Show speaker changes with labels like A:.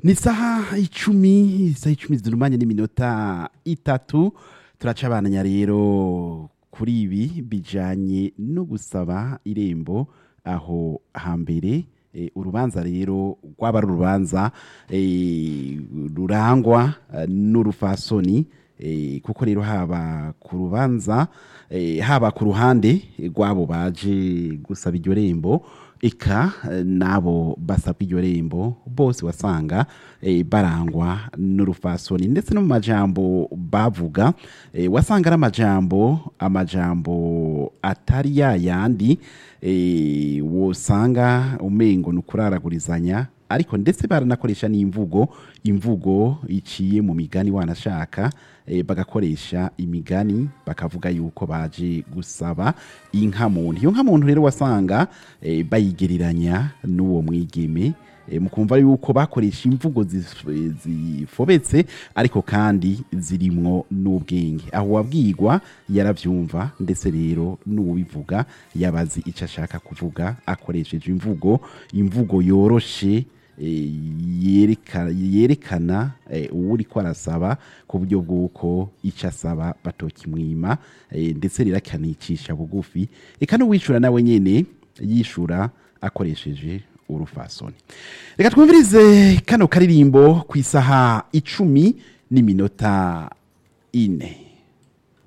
A: ni isaha icumi isaha icumi zirumanye n'iminota itatu turacabananya rero kuri ibi bijanye no gusaba irembo aho hambere eh, urubanza rero rwaba ari urubanza eh, rurangwa eh, n'urufasoni eh, kuko rero haba ku rubanza eh, haba ku ruhande rw'abo baje gusaba iryo rembo eka eh, n'abo basabwa iryo rembo bose wasanga eh, barangwa n'urufasoni ndetse no mu majambo bavuga eh, wasanga ari amajambo amajambo atari ya yandi eh, wosanga umengo ni ukuraragurizanya ariko ndetse baranakoresha n'imvugo imvugo iciye mu migani wanashaka eh, bagakoresha imigani bakavuga yuko baje gusaba inka muntu iyo nka muntu rero wasanga eh, bayigereranya n'uwo mwigeme eh, mukumva yuko bakoresha imvugo zif- zifobetse ariko kandi zirimwo n'ubwenge aho wabwirwa yarabyumva ndetse rero n'uwivuga yabazi icyo ashaka kuvuga akoresheje imvugo imvugo yoroshe eh, yereka- yerekana eh, uwo uriko arasaba ku buryo bw'uko icyo asaba batokimwima eh, ndetse rero akanicisha bugufi eka n'uwishura nawe nyene yishura akoresheje urufasoni reka twumvirize kano karirimbo ku isaha icumi n'iminota ine